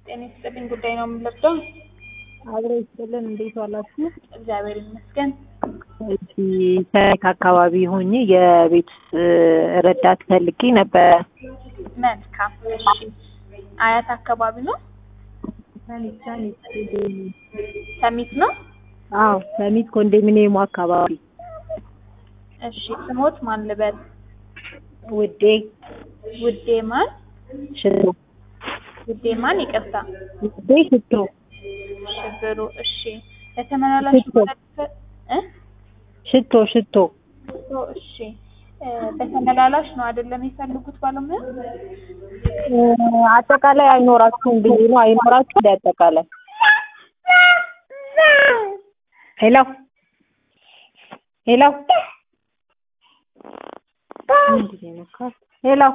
ጤና ይስጥልኝ ጉዳይ ነው የምንለብሰው። አብሮ ይስጥልን። እንዴት ዋላችሁ? እግዚአብሔር ይመስገን። እዚህ ከየት አካባቢ ሆኜ የቤት ውስጥ ረዳት ፈልጌ ነበረ። መልካም እሺ። አያት አካባቢ ነው? ሰሚት ነው? አዎ ሰሚት ኮንዶሚኒየሙ አካባቢ እሺ። ስሞት ማን ልበል? ውዴ ውዴ ማን? ሽቶ ውዴ ማን? ይቅርታ ውዴ ሽቶ ሽብሩ። እሺ። ለተመላላሽ ሽቶ። ማለት እ ሽቶ ሽቶ ሽቶ። እሺ። እ በተመላላሽ ነው አይደለም የሚፈልጉት ባለሙያ? እ አጠቃላይ አይኖራችሁም ብዬ ነው። አይኖራችሁ እንደ አጠቃላይ ሄሎ ሄሎ ምንድን ነው የነካው? ሄሎ